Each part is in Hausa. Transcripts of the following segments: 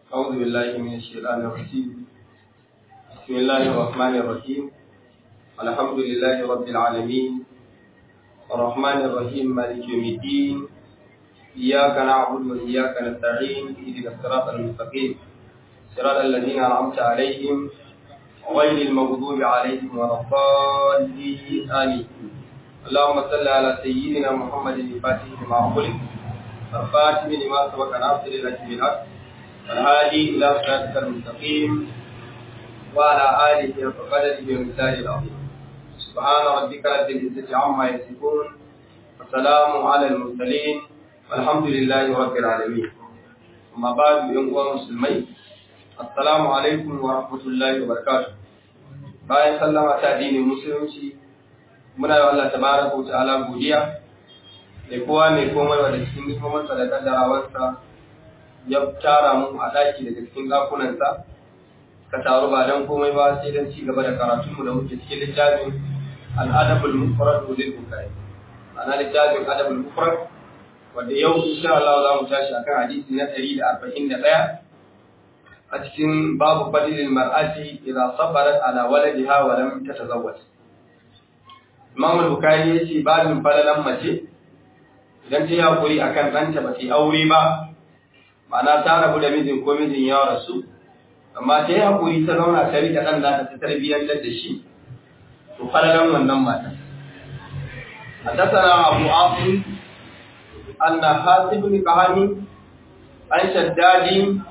أعوذ بالله من الشيطان الرجيم بسم الله الرحمن الرحيم الحمد لله رب العالمين الرحمن الرحيم مالك يوم الدين إياك نعبد وإياك نستعين اهدنا الصراط المستقيم صراط الذين أنعمت عليهم غير المغضوب عليهم ولا الضالين آمين اللهم صل على سيدنا محمد الفاتح لما أغلق الخاتم لما سبق ناصر لك بالحق والهادي إلى صراطك المستقيم وعلى آله وقدره ومثاله العظيم سبحان ربك رب العزة عما يصفون وسلام على المرسلين والحمد لله رب العالمين أما بعد يوم مسلمين Assalamu alaikum wa rahmatullahi wa barakatuh. Bayan sallama ta addinin musulunci, muna yi Allah tabaraka wa ta'ala godiya da kowa mai komai wa da cikin nifomarsa da kaddarawarsa ya tara mu a daki daga cikin ɗakunansa ka taru ba don komai ba sai don ci gaba da karatunmu da muke cikin littafin al'adabul mufrad lil bukhari ana littafin adabul mufrad wanda yau insha Allah za mu tashi akan hadisi na 141 a cikin babu fadilin mar'ati idza sabarat ala waladiha wa lam tatazawwaj Imam al-Bukhari yace babin falalan mace idan ta yi hakuri akan ɗanta ba ta yi aure ba ma'ana ta rabu da mijin ko mijin ya rasu amma ta yi hakuri ta zauna ta rike ɗan da ta tarbiyyar da shi to falalan wannan mata حدثنا أبو عاصم أن حاسب بن كهاني عن شداد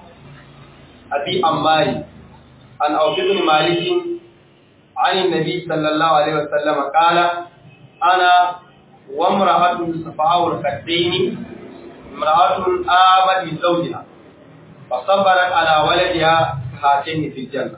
أبي أماري عن أوف بن مالك عن النبي صلى الله عليه وسلم قال أنا وامرأة صفاء الخدين امرأة آمت بزوجها فصبرت على ولدها هاتين في الجنة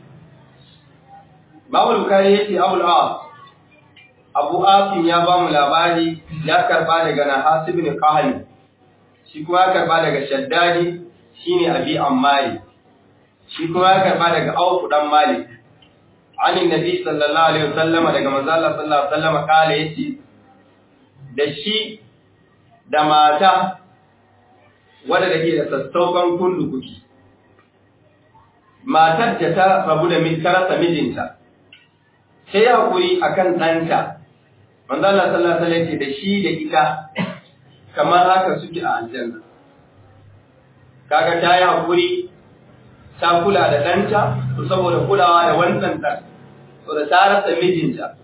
Babu Bukari ya ce Abu al'as, Abu Asim ya ba mu labari ya karba daga Nahas ibn Qahali, shi kuma ya karba daga Shaddadi shine Abi Ammari, shi kuma ya karba daga Auf dan Malik anin Nabi sallallahu alaihi wasallama daga manzo Allah sallallahu alaihi wasallama kale yace da shi da mata wadda take da sassaukan kullu kuki matar da ta rabu da min karasa mijinta sai hakuri akan ɗanta manzo Allah sallallahu alaihi wasallam da shi da ita kamar haka suke a aljanna kaga ta yi hakuri ta kula da ɗanta to saboda kulawa da wannan ɗan to da ta rasa mijinta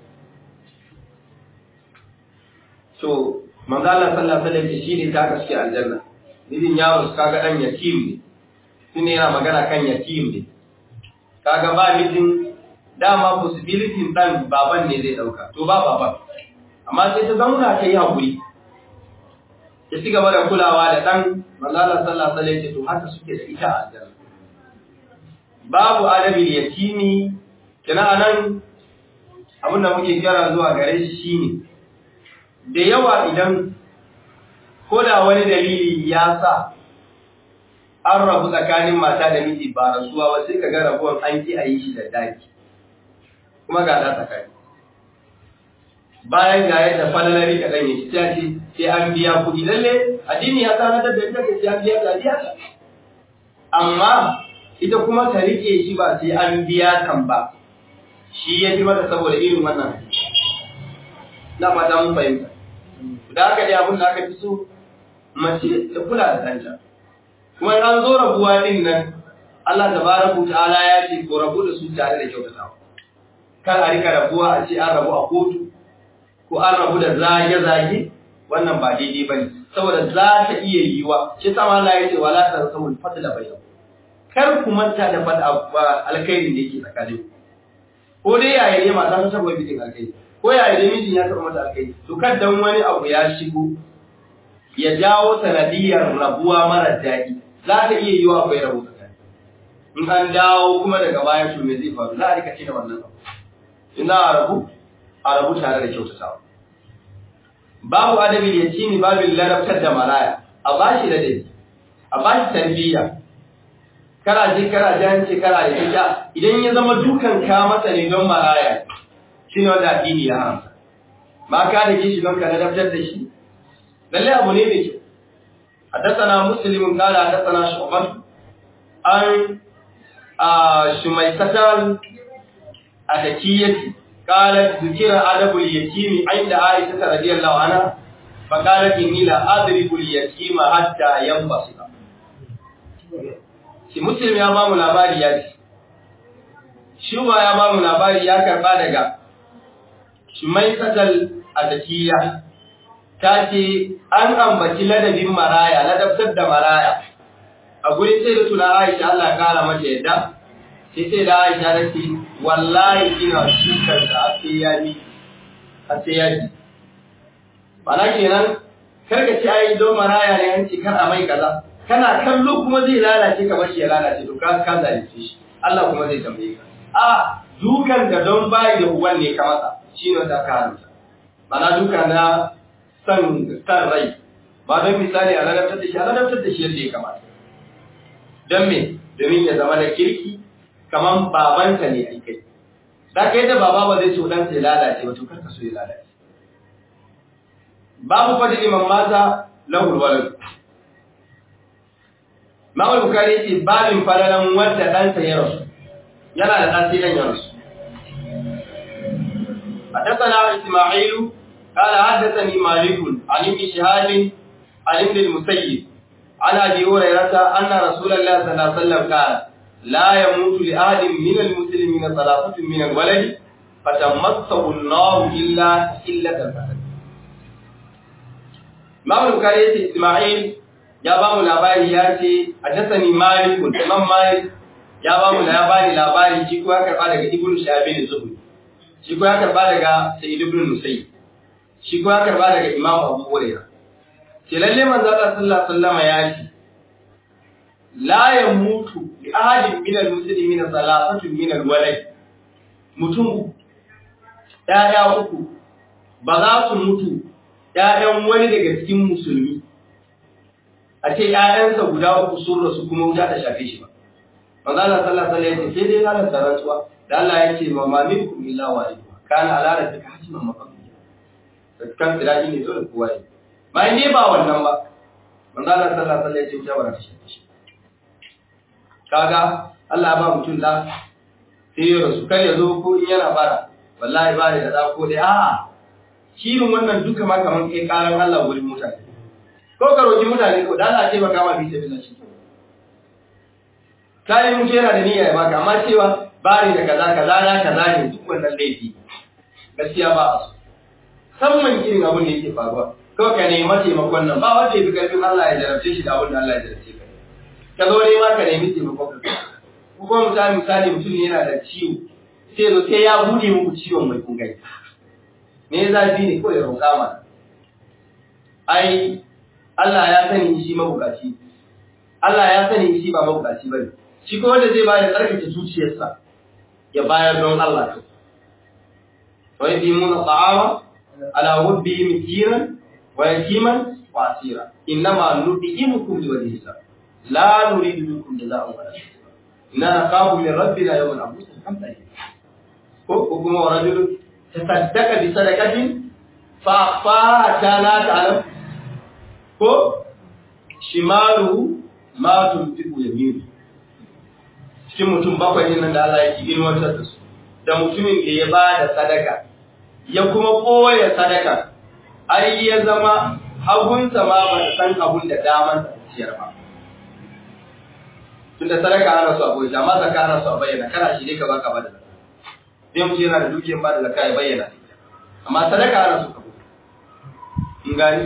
to manzo Allah sallallahu alaihi wasallam shi ne ta gaske aljanna mijin yaro kaga dan yatim ne shine yana magana kan yatim ne kaga ba mijin dama possibility dan baban ne zai dauka to ba baban amma sai ta zauna ta yi hakuri ta ci gaba da kulawa da dan manzo Allah sallallahu alaihi wasallam to haka suke da ita a aljanna babu adabil yatimi kina anan abin da muke kira zuwa gare shi shine da yawa idan ko da wani dalili ya sa an rabu tsakanin mata da miji ba rasuwa ba sai ka ga rabuwan an ki a yi shi da daki kuma ga da tsakani bayan ga yadda falalari ka ɗan yi ta ce sai an biya kuɗi lalle addini ya tsanatar da ita sai an biya ta biya ta amma ita kuma ta rike shi ba sai an biya kan ba shi ya fi mata saboda irin wannan na fata mun fahimta da aka dai abin da aka fi so mace ta kula da ɗanta kuma in an zo rabuwa din nan Allah tabaraka ta'ala ya ce ko rabu da su tare da kyautatawa kar a rika rabuwa a ce an rabu a kotu ko an rabu da zage-zage wannan ba daidai bane saboda za ta iya yiwa shi sama Allah ya ce wala tansawul fadla bainakum kar ku manta da fada alkhairin da yake tsakanin ko dai yaya ne mata ta saboda bikin alkhairi ko yaya ne mijin ya taɓa mata alkhairi to kan dan wani abu ya shigo ya jawo sanadiyar rabuwa mara daɗi za ta iya yiwa akwai rabu tsakani in an dawo kuma daga baya to me zai faru za a rika da wannan abu in za a rabu a rabu tare da kyautatawa babu adabil yatimi babin larabtar da maraya a bashi ladabi a bashi tarbiyya kara je kara jance kara da ita idan ya zama dukan ka masa ne don maraya shine wanda addini ya haramta ba ka da kishi don ka ladabtar da shi lalle abu ne mai kyau حدثنا مسلم قال حدثنا شعبة an shumaisatar a takiyyati قالت ذكر أدب اليتيم عند عائشة رضي الله عنها فقالت إني لا أضرب اليتيم حتى ينبسط shi muslim ya ba mu labari ya ce shuba ya ba mu labari ya karba daga shumai satal adakiya ta ce an ambaci ladabin maraya ladabtar da maraya a gurin sai da tuna aisha Allah kara mata yadda sai sai da aisha ta ce wallahi ina shukar da ake yaji a sai yaji mana kenan karka ci ayi don maraya ne an ce kar a mai kaza kana kallo kuma zai lalace ka bashi ya lalace to ka ka zalunce shi Allah kuma zai tambaye ka a dukan da don bayi da uban ne ka masa shine wanda aka haramta mana duka na san san rai ba don misali a ladabtar da shi a ladabtar da shi yadda ya kamata don me domin ya zama da kirki kaman babanta ne a kai da kai da baba ba zai so dan sai lalace ba to kar ka so ya lalace babu fadili man mata lahul walad Mawal Bukari ce babin falalan wanda ɗansa ya rasu, yana da ɗan sai ɗan ya rasu. حدثنا إسماعيل قال حدثني مالك عن ابن شهاب عن ابن المسيب عن أبي هريرة أن رسول الله صلى الله عليه وسلم قال لا يموت لأحد من المسلمين ثلاثة من الولد فتمسه النار إلا إلا الفسد. Imam Bukhari yace Isma'il ya ba mu labari ya ce haddathani Malik Imam Malik ya ba mu labari labari shi ko ya karba daga Ibn Shahab az-Zuhri shi ko ya karba daga Sa'id ibn Musayyib shi ko ya karba daga Imam Abu Hurairah ce lalle manzo Allah sallallahu alaihi wasallam ya ce la yamutu li ahadin min al-muslimin salasatun min al-walad mutum ya uku ba za su mutu ‘ya'yan wani daga cikin musulmi, a ce ‘ya'yansa guda uku sun rasu kuma wuta ta shafe shi ba. Maza Allah sallallahu Alaihi wasallam sai dai ranar tarantuwa, da Allah ya ce ma ma min kun illa wa iku, kana alara ta ka hajjiman mafafi. Kan tsiraji ne dole kowa yi. Bayan ne ba wannan ba, Maza Allah sallallahu Alaihi wasallam ya ce wuta ba ta shafe shi. Kaga Allah ba mutum da sai ya rasu, kar ya zo ko in yana bara, wallahi ba da da ko dai a'a shirin wannan duka ma kaman kai karan Allah wurin mutane ko ka roki mutane ko dan Allah ce baka ma bi sabila shi kai mutum yana da niyya ya baka amma cewa bari da kaza kaza na kaza ne duk wannan laifi gaskiya ba a so musamman irin abin da yake faruwa kawai ka nemi taimakon nan ba wanda ya fi karfin Allah ya jarabce shi da abin da Allah ya jarabce ka ka zo ne ma ka nemi taimakon ka ko kuma misali misali mutum yana da ciwo sai zo sai ya bude muku ciwon mai kungai me zafi ne ko ya roƙa ma ai Allah ya sani shi mabukaci Allah ya sani shi ba mabukaci bane shi ko wanda zai bayar tsarkake zuciyarsa ya bayar don Allah to wa yadimuna ta'ama ala hubbi miskinan wa yatiman wa asira innama nud'imukum liwajhi la nuridu minkum jazaa'an wala shukura inna naqabu min rabbina yawman abusan kamta ko kuma wa rajulun tasaddaqa bi sadaqatin fa fa ta la ta'lam ko shimalu ma tunfiqu yaminu cikin mutum bakwai nan da Allah yake ilmantar da su da mutumin da ya ba da sadaka ya kuma koya sadaka har ya zama hagunsa ma ba ta san abun da daman ta ciyar ba tunda sadaka ana so a koyi amma zakka ana so a bayyana kana shi ne ka baka ba da zakka sai mutum yana da dukiyar ba da zakka ya bayyana amma sadaka ana so ka koyi in gani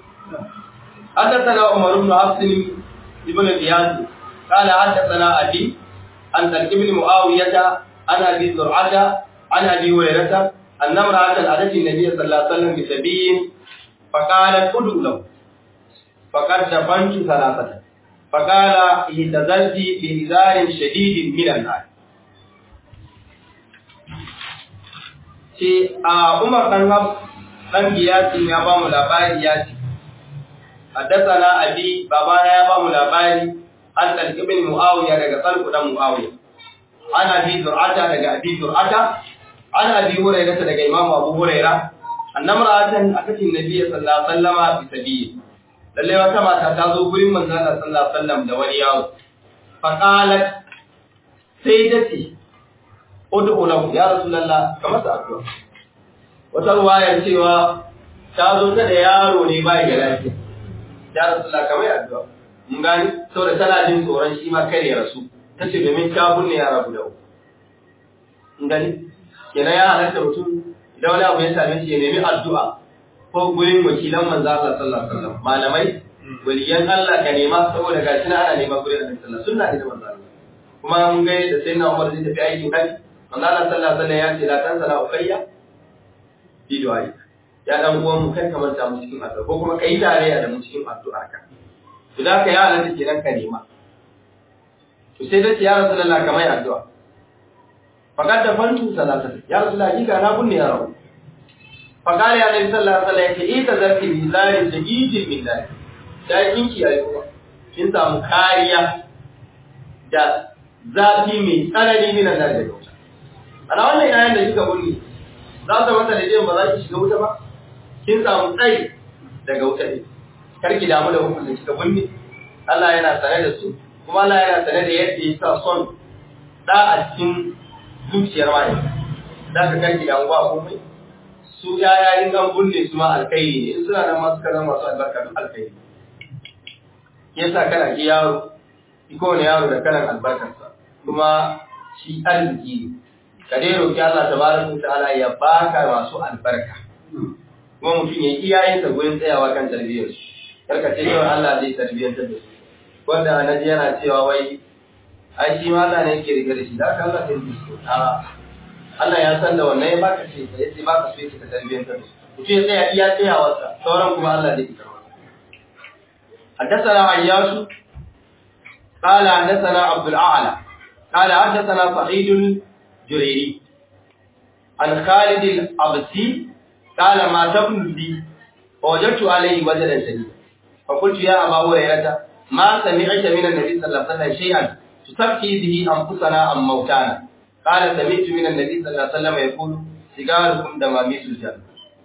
حدثنا عمر بن حفص بن غياث قال حدثنا ابي عن ترك بن معاويه عن ابي زرعه عن ابي هريره ان امراه اتت النبي صلى الله عليه وسلم بسبي فقالت ادعو له فقد دفنت ثلاثه فقال اهتزلت بإزار شديد من النار ce a Umar dan Hab dan Giyasin ya ba mu labari ya ce haddathana abi babana ya ba mu labari an talq ibn Muawiya daga Talq dan Muawiya an abi Zur'ata daga abi Zur'ata an abi Hurairah daga Imam Abu Hurairah annamra'atan akatin nabiyyi sallallahu alaihi wasallama bi sabiyi lalle wata mata ta zo gurin manzon Allah sallallahu alaihi wasallam da wani yawo faqalat sai ta ce ud'u lahu ya rasulullah kamar sa addu'a wata ruwayar cewa ta zo ta da yaro ne bai da lafiya ya rasulullah kamar addu'a mun gani saboda tana jin tsoron shi ma kare rasu tace domin ta bunne yara guda uku mun gani kenan ya halatta mutum idan wani abu ya same shi ya nemi addu'a ko gurin wakilan manzo Allah sallallahu alaihi wasallam malamai waliyan Allah ka nema saboda gashi na ana nema gurin Annabi sallallahu alaihi wasallam sunna ne da manzo Allah kuma mun ga da sayyidina Umar zai tafi aikin haji manzo Allah sallallahu alaihi wasallam ya ce la tansala ukayya bi du'ai ya dan uwan mu kai kamar ta mu cikin addu'a ko kuma kai tarayya da mu cikin addu'a ka to da ka ya halatta kenan ka nema to sai da ya Rasulullah kamar addu'a faqad da fantu salata ya Rasulullah kika na bunne ya rabu faqala ya Nabi sallallahu alaihi wasallam yace ita zarki bi zari shadidin min dai da kinki ayi kuma kin samu kariya da zafi mai tsanani min da da wuta ana wannan yayin da kika bunne za ta mata da jin ba za ki shiga wuta ba kin samu tsayi daga wuta ne kar ki damu da hukuncin kika bunne Allah yana sane da su kuma Allah yana sane da yadda ya sa son da a cikin zuciyar mai da ka karki damu ba komai su yaya in an bunne su ma alkairi ne in suna nan masu kaza masu albarka duk alkairi yasa kana ki yaro iko ne yaro da kalan albarkarsa kuma shi arziki ne ka dai roki Allah tabaraka wa ta'ala ya baka masu albarka kuma mutum ya iyayen sa gurin tsayawa kan tarbiyyar su karka ce yau Allah zai tarbiyyantar da su wanda naji yana cewa wai ai shi ma Allah ne yake rike da shi da Allah sai yi su a Allah ya san da wannan ya baka ce ya ce baka so yake ka tarbiyyantar da su mutum ya tsaya iya tsayawarsa sauran kuma Allah zai fitar masa حدثنا عياش قال حدثنا عبد الأعلى قال حدثنا سعيد الجريري عن خالد الأبسي قال ما تبن لي فوجدت عليه وجدا شديدا فقلت يا أبا هريرة ما سمعت من النبي صلى الله عليه وسلم شيئا تسقي به أنفسنا أم موتانا قال سمعت من النبي صلى الله عليه وسلم يقول سيجاركم دماميس الجنة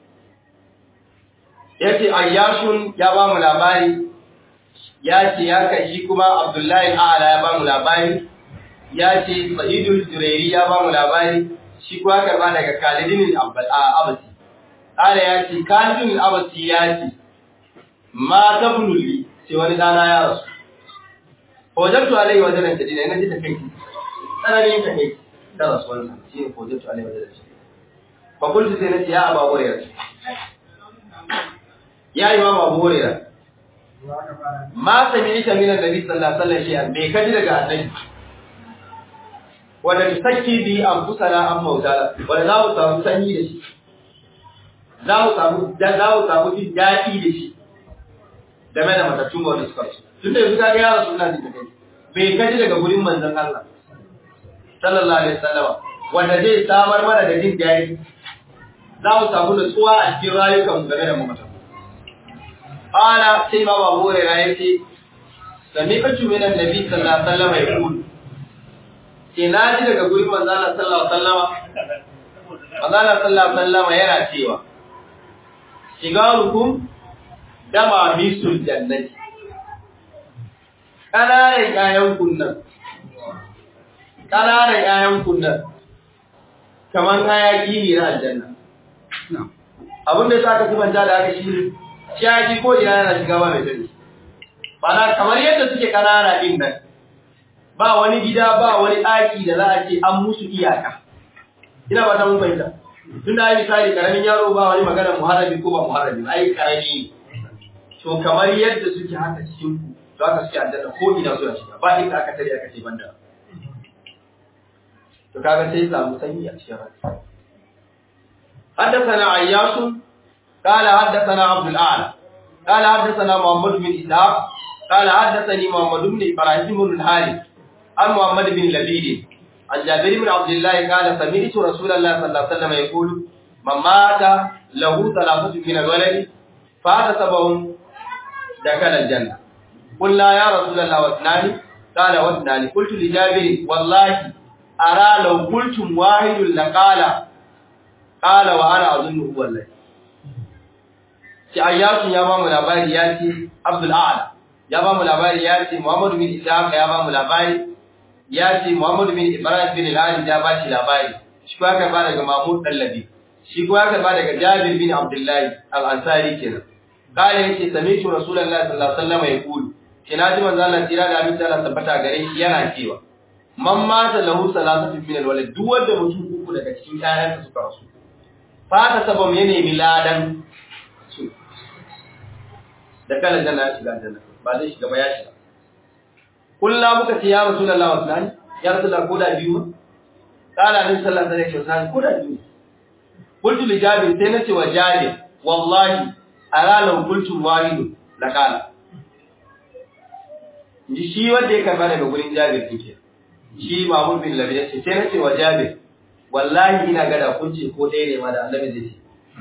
yace ayyashun ya ba mu labari ya ce ya kai shi kuma Abdullahi A'ala ya ba mu labari ya ce Sa'idul Jurairi ya ba mu labari shi kuwa karba daga Khalidin al-Abasi Ala ya ce Khalidin al-Abasi ya ce ma tabnuli sai wani dana ya rasu Hojjatu alai wajen da dina ina ji ta kai tsananin ta kai da rasuwan shi ne hojjatu alai wajen da shi fa kullu sai nace ya Abu Hurairah ya Imam Abu Hurairah ma sami ita minan nabi sallallahu alaihi wasallam bai kaji daga annabi wanda tsaki bi an fusara an mautala wanda za mu samu sanyi da shi za mu samu da za mu samu jin daɗi da shi game da matattun wanda suka su tunda yanzu ka ga yaro suna jin kai bai kaji daga gurin manzon Allah sallallahu alaihi wasallam wanda zai samar mana da jin daɗi za mu samu nutsuwa a cikin rayukan game da mamatan Ƙala sai ma babu Hurairah ya ce, Sami kacu min annabi sallallahu alaihi wasallam ya kulu. Ke na ji daga gurin manzala sallallahu alaihi wasallam. Manzala sallallahu alaihi wasallam yana cewa, Shigarukum dama misul jannati. Ƙananan ƴaƴan kunnan. Ƙananan ƴaƴan kunnan. Kaman hayaki ne na aljanna. Abin da sa ka sifanta da haka shi ne shaki ko ina yana shiga ba mai sani bana kamar yadda suke kanana din nan ba wani gida ba wani ɗaki da za a ce an musu iyaka ina ba ta mun fahimta tun da ai misali karamin yaro ba wani magana muharrabi ko ba muharrabi ai karami to kamar yadda suke haka cikin ku to haka suke aljanna ko ina suna shiga ba inda aka tare aka ce banda to kaga sai samu sanyi a cikin ranka حدثنا عياش قال حدثنا عبد الأعلى قال حدثنا محمد بن إسحاق قال حدثني محمد بن إبراهيم بن الحارث عن محمد بن لبيد عن جابر بن عبد الله قال سمعت رسول الله صلى الله عليه وسلم يقول من مات له ثلاثة من الولد فاحتسبهم دخل الجنة قلنا يا رسول الله واثنان قال واثنان قلت لجابر والله أرى لو قلتم واحد لقال قال وأنا أظنه هو الذي shi ayyasun ya ba mu labari ya ce abdul a'la ya ba mu labari ya ce Muhammad bin Ishaq ya ba mu labari ya ce Muhammad bin Ibrahim bin al ya ba shi labari shi ko aka ba daga Mahmud Dallabi shi ko aka ba daga Jabir bin Abdullahi al-Ansari kenan kale yace sami'tu Rasulullahi sallallahu alaihi wasallam yaqulu ina ji manzo Allah tira da abin Allah tabbata gare shi yana cewa man mata lahu salatu min al-walad duk wanda mutum uku daga cikin ƴaƴansa suka rasu fata sabon ya nemi ladan su da kala janna ya shiga janna ba zai shiga ba ya shiga kullu muka ce ya Rasulullahi wa sallam ya Rasulullahi ko da biyu kala din sallallahu alaihi wasallam ko da biyu qultu li Jabir sai nace wa Jabir wallahi ara law qultu wahid la kala ji shi wanda ya karba daga gurin Jabir take shi Mahmud bin Labi ya ce sai nace wa Jabir wallahi ina gada kun ce ko ɗaya ne ma da Annabi zai ce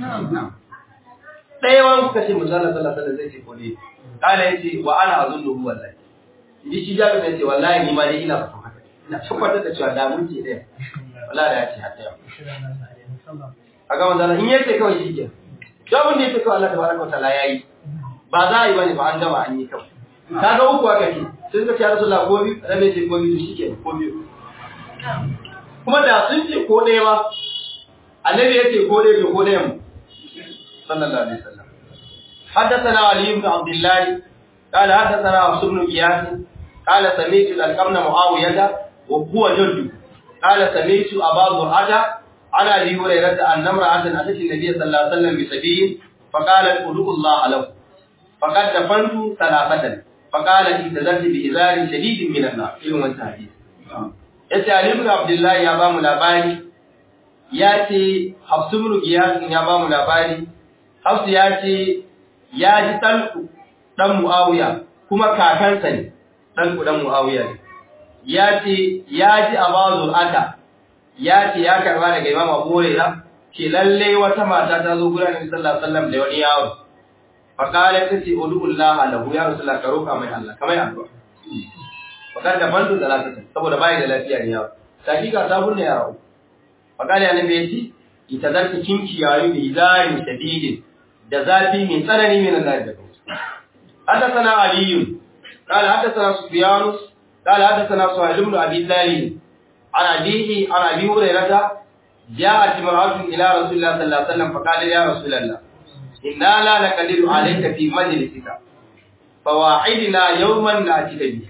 ɗaya wani kuka ce musalla sallallahu alaihi zai ce ko ɗaya kala yace wa ana azunnu wallahi ji shi Jabir ya ce wallahi ni ma dai ina fatan haka ina tabbatar da cewa da mun ce ɗaya wallahi da ya ce haka a ga manzo in yace kawai shi ke abin da yake kawai Allah tabaraka wa ta'ala yayi ba za a yi bane ba an gama an yi kawai kaga uku aka ce sai suka ce Rasulullah ko biyu rabe ce ko biyu shike ko biyu kuma da sun ce ko ɗaya ba annabi yace ko ɗaya ko ɗaya mu sallallahu alaihi wasallam حدثنا علي بن عبد الله قال حدثنا عبد بن قياس قال سمعت القرن معاوية وهو جد قال سمعت أبا زرعة عن ابي هريره ان امراه اتت النبي صلى الله عليه وسلم بسبيل فقالت ادعوا الله له فقد دفنت ثلاثه فقالت اعتذرت بإزار شديد من النار irin wannan hadisi yace Ali ibn Abdullah ya ba mu labari ya ce Hafs ibn Giyas ya ba mu labari Hafs ya ce ya ji talku dan Muawiya kuma kakansa ne talku dan Muawiya ne ya ce ya ji Abu Ata ya ce ya karba daga Imam Abu Hurairah ce lalle wata mata ta zo gurin Annabi sallallahu alaihi wasallam da wani yawo fa qala ta ce udullah lahu ya rasulullah ka roka mai Allah kamar addu'a fa kan da bandu da lafiya saboda bai da lafiya ne yawo hakika ta bunne ya rawu fa qala Annabi ya ce itazarki kinki yayi bi zari shadidin da zafi mai tsanani min Allah da حدثنا علي قال حدثنا سفيان قال حدثنا سهيل بن ابي ذر عن أبيه عن أبي هريرة جاءت امرأة إلى رسول الله صلى الله عليه وسلم فقال يا رسول الله إنا لا نقدر عليك في مجلسك فواعدنا يوما نأتيك به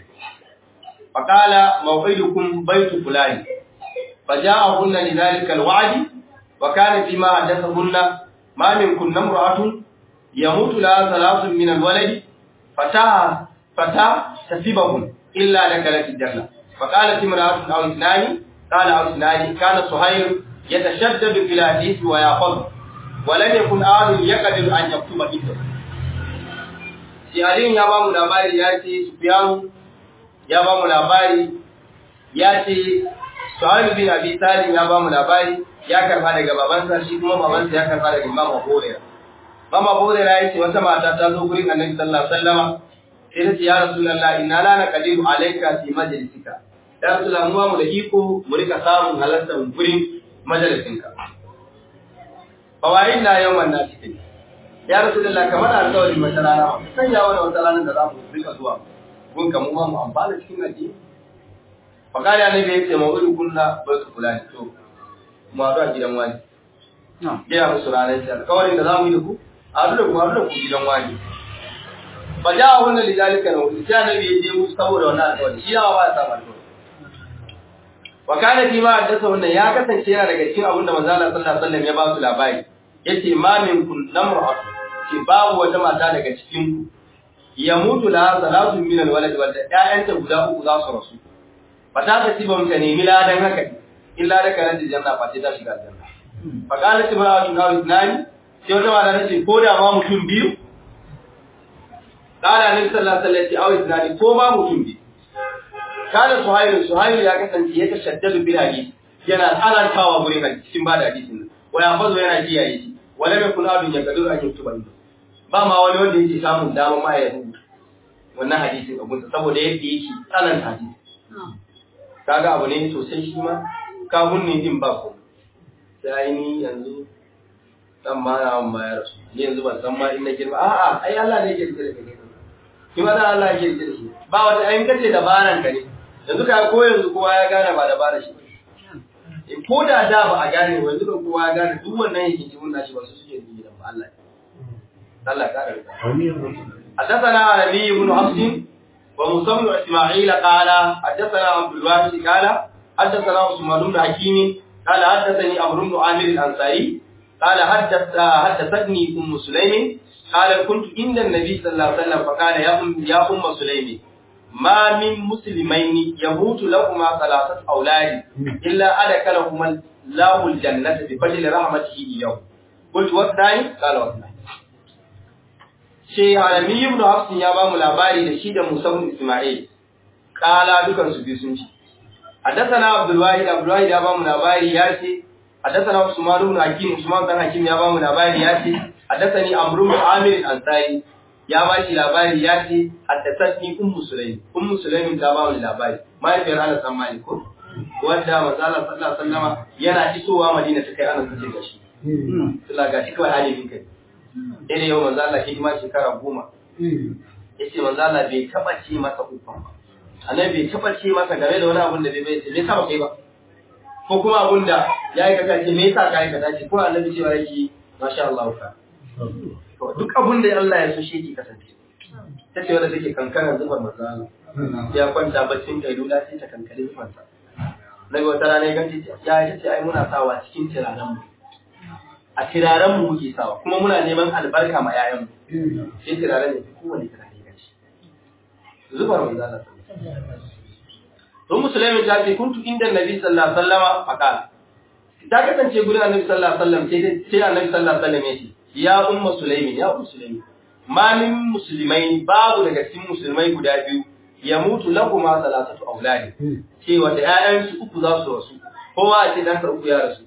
فقال موعدكم بيت فلان فجاءهن لذلك الوعد وكان فيما حدثهن ما منكن امرأة يموت لها ثلاث من الولد فتاه فتاه تسبهم إلا دخلت الجنة فقالت امرأة أو اثنان قال أو اثنان كان سهيل يتشدد في الحديث ويأخذ ولم يكن أحد يقدر أن يكتب عنده shi Aliyu ya ba mu labari ya ce Sufyanu ya ba mu labari ya ce Suhail bin Abi Talib ya ba mu labari ya karfa daga babansa shi kuma babansa ya karfa daga Imam Abu Hurairah Imam Abu Hurairah ya ce wata mata ta zo gurin Annabi sallallahu alaihi wasallam sai ta ce ya Rasulullah inna la naqdiru alayka fi majlisika ya Rasulullah mu mu da iko mu rika samun halartar gurin majalisinka fawaid na yawan na cikin ya Rasulullah kamar alƙawarin wata rana san ya wani wata rana da za mu rika zuwa gun ka mu ma mu amfana cikin addini fakari annabi ya ce mawudu kunna ba su kula ne to mu haɗu a gidan wani gina musu ranar shi alƙawarin da za mu yi da ku a haɗu da ku haɗu da ku gidan wani ba ja a wannan lidalika na wuce sai annabi ya je musu saboda wannan alƙawari shi yawa ba ya samu alƙawari wa kana fi ma haddasa wannan ya kasance yana daga cikin abin da manzo Allah sallallahu alaihi wasallam ya ba su labari yace ma min kun namra'at ce babu wata mata daga cikin ku ya mutu la salatu min alwalad wanda ƴaƴanta guda uku za su rasu fa ta ta tiba ka nemi ladan haka illa da kana da janna fa sai ta shiga janna fa kana tibra'atu na isnani sai wata mata ta ce ko da ma mutum biyu Kala Nabi sallallahu alaihi wasallam ya isnani ko ma mutum biyu kana suhailu suhailu ya kasance ya tashaddadu bil hadith yana tsanantawa gurin hadisi cikin bada hadisin nan wa ya fazo yana kiyaye shi wala mai kula dun ya gado an yutuba ni ba ma wani wanda yake samun dama ma ya rubuta wannan hadisin abun saboda yadda yake tsananta hadisi kaga abu ne sosai shi ma ka bunni din ba ko sai ni yanzu dan ma na ma ya rasu ni yanzu ban san ma in na girma a'a ai Allah ne yake rike da kai shi ma dan Allah yake da shi ba wata ayin kace dabaran ka ne yanzu ka ko yanzu kowa ya gane ba dabara shi in ko da da ba a gane ba yanzu kan kowa ya gane duk wannan yake cikin nashi ba su suke yi gidan ba Allah Allah ya kare حدثنا علي بن حفص وموسى بن اسماعيل قال حدثنا عبد الواحد قال حدثنا عثمان بن حكيم قال حدثني عمرو بن عامر الانصاري قال حدث حدثتني ام سليم قال كنت عند النبي صلى الله عليه وسلم فقال يا ام يا ام سليم ما من مسلمين يموت لهما ثلاثه اولاد الا ادخلهما الله الجنه بفضل رحمته اليوم قلت والثاني قال والثاني She Alami ibn Hafsin ya ba mu labari da shi da Musa ibn Isma'il. Kala dukan su biyu sun ci. Haddathana Abdul Wahid Abdul Wahid ya ba mu labari ya ce Haddathana Usman ibn Hakim Usman ibn Hakim ya ba mu labari ya ce Haddathani Amr ibn Amir al-Ansari ya ba shi labari ya ce Haddathani Ummu Sulaim Ummu Sulaim ta ba mu labari mahaifiyar Anas bin Malik ko wanda manzo Allah sallallahu alaihi wasallama yana isowa Madina ta kai Anas ta ce gashi. Sallah gashi kawai halin kai. Dai yau manzo Allah ke ma shekara goma. Yace manzo Allah bai taba ce masa ufan ba. Annabi bai taba ce masa game da wani abun da bai bai bai saba kai ba. Ko kuma abun da ya yi kaka ce me yasa ka yi kaza ce ko Annabi cewa yake masha Allah ka. To duk abun da Allah ya so shi yake kasance. Ta ce wanda take kankanar zubar manzo Allah. Ya kwanta baccin kailula sai ta kankare zubarsa. Nabi wata rana ya ganci ya ta ce ai muna sawa cikin tiranan mu. a turaren mu muke sawa kuma muna neman albarka ma yayan mu sai turaren ne kowane turare ga shi zubar manzo Allah to musulmi ta ce kuntu inda nabi sallallahu alaihi wasallama faqala ta kasance gurin annabi sallallahu alaihi wasallam sai sai annabi sallallahu alaihi wasallam yace ya umma sulaimin ya umma sulaimin ma min muslimaini babu daga cikin musulmai guda biyu ya mutu lakuma salatatu auladi cewa da ƴaƴansu uku za su rasu kowa a ce dan uku ya rasu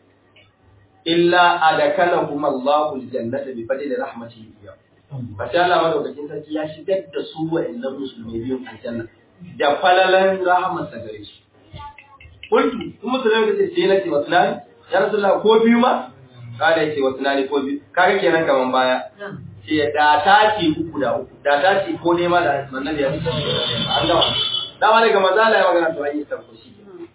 illa adakalahum Allahu aljannata bi fadli rahmatihi biya fa sha Allah madaukakin sarki ya shigar da su wa'annan musulmai biyun aljanna da falalan rahmatsa gare shi kuntu kuma musulmai da ce na ce wasnani ya rasulullah ko biyu ma kada yace wasnani ko biyu kaga kenan kaman baya ce da ta ce uku da uku da ta ce ko ne ma da annabi ya ce an gama dama daga manzo Allah ya magana to an yi sarko shi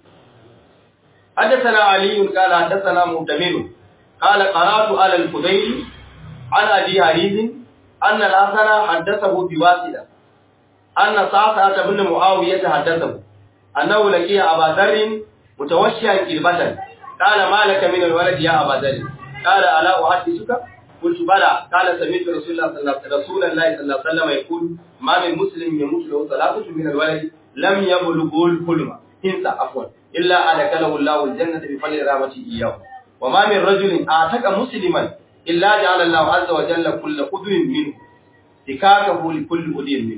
حدثنا علي قال حدثنا مؤتمر قال قرات على الفضيل عن ابي حريز ان الحسن حدثه بواسطه ان صعصعه بن معاويه حدثه انه لقي ابا ذر متوشيا كلبة قال ما لك من الولد يا ابا ذر قال الا احدثك قلت بلى قال سمعت رسول الله صلى الله رسول الله صلى الله عليه وسلم يقول ما من مسلم يموت له ثلاثه من الولد لم يبلغ الحلم انسى عفوا إلا أدخله الله الجنة بفضل رحمته إياه وما من رجل أعتق مسلما إلا جعل الله عز وجل كل عضو منه تكاكه لكل عضو منه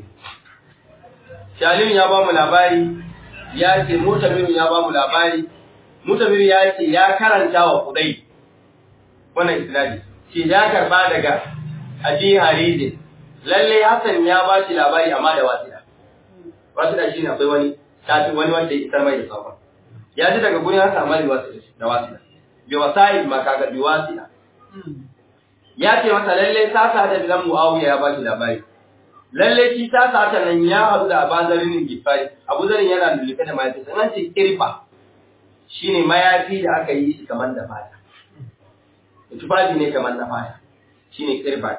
Shalim ya ba mu labari ya ce Mutamir ya ba mu labari Mutamir ya ce ya karanta wa Kudai wannan isnadi ce ya karba daga Abi Harizin lalle Hassan ya ba shi labari amma da wasila wasila shine akwai wani tafi wani wanda ya isar mai da sabon ya ji daga gurin haka amma da wasila bi wasai ma kaga bi wasila ya ce masa lalle sasa da bilan muawiya ya bashi labari lalle shi sasa ta nan ya haɗu da abazarin gifari abu zarin yana lulluɓe da mayafi sannan ce kirfa shine mayafi da aka yi shi kamar da fata tufafi ne kamar na fata shine kirfa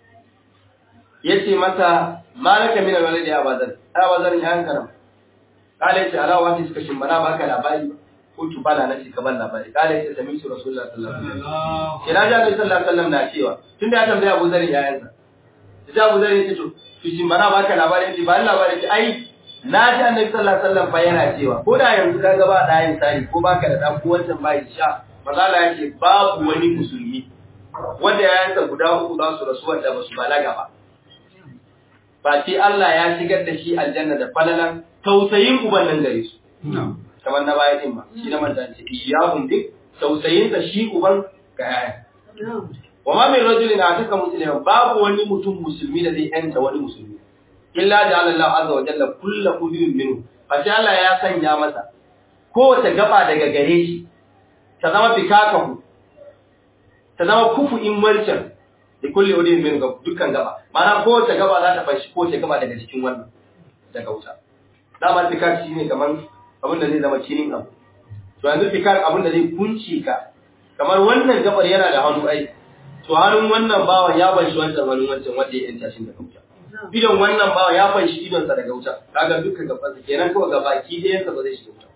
yace masa malaka min alwalad ya abazar abazar ya hankara kale ce alawa ce suka shimbana baka labari kuntu bala na ka ban labari kale ce sami su rasulullah sallallahu alaihi wasallam kira ja sallallahu alaihi wasallam na cewa tunda ya tambaya Abu Zar yayansa sai Abu Zar ya ce to to shimbana baka labari ce ba labari ce ai na ji annabi sallallahu alaihi wasallam fa yana cewa ko da yanzu ka ga ba da yin sari ko baka da dan ko wancan bai sha mazala ya ce babu wani musulmi wanda yayansa guda uku za su rasu wanda ba su balaga ba ba sai Allah ya shigar da shi aljanna da falalan tausayin uban nan gare su kamar na baya din ba shi na manta ce iyahum dik tausayin sa shi uban ga yaya wa ma min rajulin ataka musliman babu wani mutum musulmi da zai yanta wani musulmi illa ja'ala Allah azza wa jalla kullu qudin minhu fa Allah ya sanya masa kowace gaba daga gare shi ta zama fikakahu ta zama kufu in wancan da kulli udin min dukkan gaba ma'ana kowace gaba za ta fashi kowace gaba daga cikin wannan daga wuta dama fikar shi ne kamar abin da zai zama cinin abu to yanzu fikar abin da zai kunce ka kamar wannan gabar yana da hannu ai to hannun wannan bawan ya banshi wancan hannun wancan wanda ya yanta shi daga wuta idon wannan bawan ya fanshi idonsa daga wuta kaga dukkan gabansa kenan kawai ga baki ɗayansa ba zai shiga wuta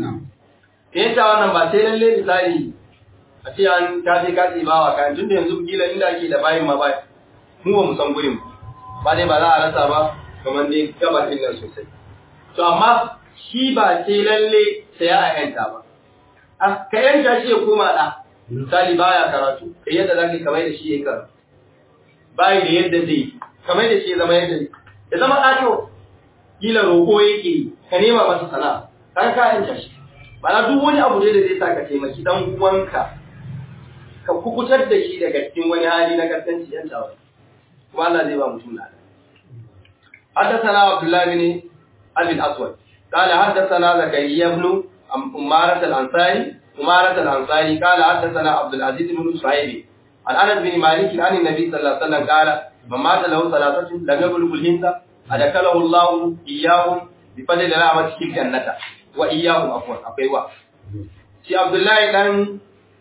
yanta wannan ba sai lalle misali a ce an ta je ka tsibawa kayan tunda yanzu kila inda ake da bayin ma ba mu ba mu san gurin ba dai ba za a rasa ba kamar dai gabatin nan sosai to amma shi ba sai lalle sai ya yanta ba a ka yanta shi ya koma da misali baya karatu kai yadda zaka kamar da shi yayi karatu bai da yadda zai kamar da shi ya zama yadda ya zama ɗato kila roƙo yake ka nema masa sana'a kan ka yanta shi Bana duk wani abu ne da zai sa ka taimaki dan uwanka ka kukutar da shi daga cikin wani hali na kasance yan tawa kuma Allah zai ba mutum na حدثنا عبد الله بن ابي الاسود قال حدثنا زكريا بن أمارة الأنصاري أمارة الأنصاري قال حدثنا عبد العزيز بن صهيب عن أنس بن مالك عن النبي صلى الله عليه وسلم قال من مات له ثلاثة لم يبلغ الهند أدخله الله إياهم بفضل رحمته الجنة وإياهم عفوا أقوى shi Abdullahi dan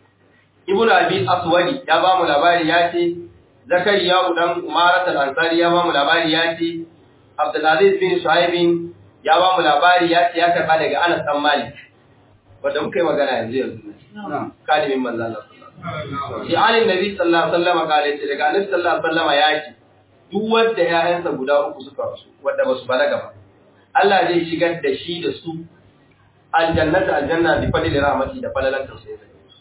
Ibn Abi Aswadi ya ba mu labari ya ce Zakariya dan Umarat al-Ansari ya ba mu labari ya ce Abdulaziz bin Shuaib ya ba mu labari ya ce ya karba daga Anas dan Malik wanda muka yi magana yanzu yanzu kalimin manzo Allah shi alin nabi sallallahu alaihi wasallam kale ce daga annabi sallallahu alaihi wasallam ya ce duk wanda ƴaƴansa guda uku suka rasu wanda basu balaga ba Allah zai shigar da shi da su aljannata aljanna bi fadli rahmati da falalan tausayi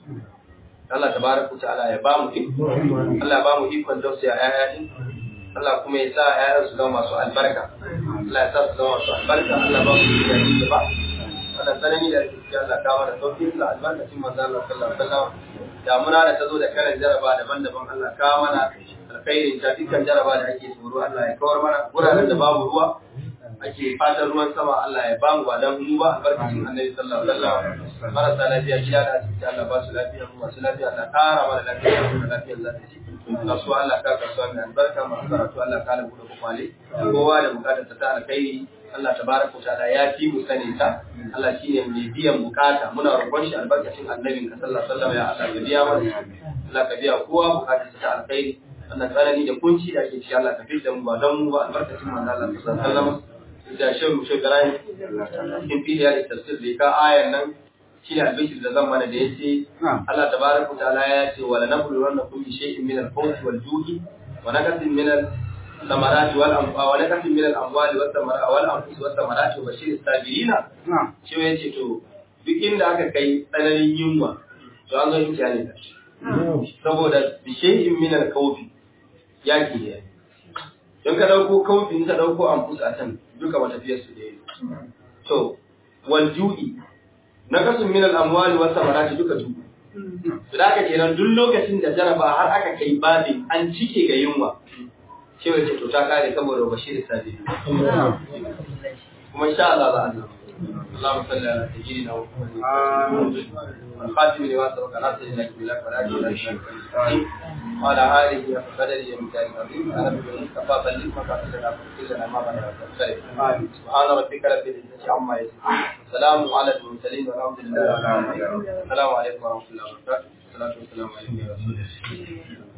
Allah tabaraka ta'ala ya ba mu iko Allah ya ba mu ikon tausaya ƴaƴa din Allah kuma ya sa ƴaƴan su zama masu albarka Allah ya sa su zama masu albarka Allah ba mu iko da ba Allah sanani da gaskiya Allah ka mana sauki da albarkacin manzo Allah sallallahu alaihi wasallam damuna da ta zo da karan jaraba daban-daban Allah ka mana alkhairin ta dukkan jaraba da ake tsoro Allah ya kawar mana guraren da babu ruwa ake fatan ruwan sama Allah ya bamu ba dan mu ba albarkacin Annabi sallallahu alaihi wasallam marasa lafiya gida da asibiti Allah ba su lafiya mu masu lafiya Allah kara mana lafiya mu lafiya za ta ci kasuwa Allah ka kasuwa mai albarka masu karatu Allah ka labu da kwakwale kowa da bukatar ta alkhairi Allah tabaraka wa ta'ala ya fi mu sani ta Allah shine mai biyan bukata muna roƙon shi albarkacin annabin ka sallallahu alaihi wasallam ya Allah ka biya mana Allah ka biya kowa bukatar ta alkhairi wannan tsanani da kunci da ake ci Allah ka fitar mu ba don mu ba albarkacin manzo Allah sallallahu alaihi wasallam da shan mu shekaran cikin fidiya da tafsir da ka ayan nan shi ne albishir da zan mana da yace Allah tabaraka ta'ala ya ce wala nablu wannakum bi shay'in min al-khawf wal-ju'i wa nakatin min al-samarati wal anfa wa nakatin min al-amwali was samarati wal anfus was samarati wa bashir as-sabirina shi ya ce to duk inda aka kai tsananin yunwa to an zo imtihani da saboda bi shay'in min al-khawf yaki ne don ka dauko kawfin ka dauko anfus a can duka matafiyar su da to wal ju'i na kasun min al amwali was samarati duka su to da aka kenan duk lokacin da jaraba har aka kai babin an cike ga yunwa cewa ce to ta kare saboda bashir sabi kuma insha Allah za a nan اللهم صل على سيدنا محمد الخاتم لما سبق ناصر لك بالله فلا اله وعلى اله وقدره ومثال العظيم انا بالمصطفى بلغ مقاصدنا فاغفر لنا ما بلغ سبحان ربك رب العزه عما يصفون سلام على المرسلين والحمد لله رب العالمين السلام عليكم ورحمه الله وبركاته والصلاه والسلام على رسول الله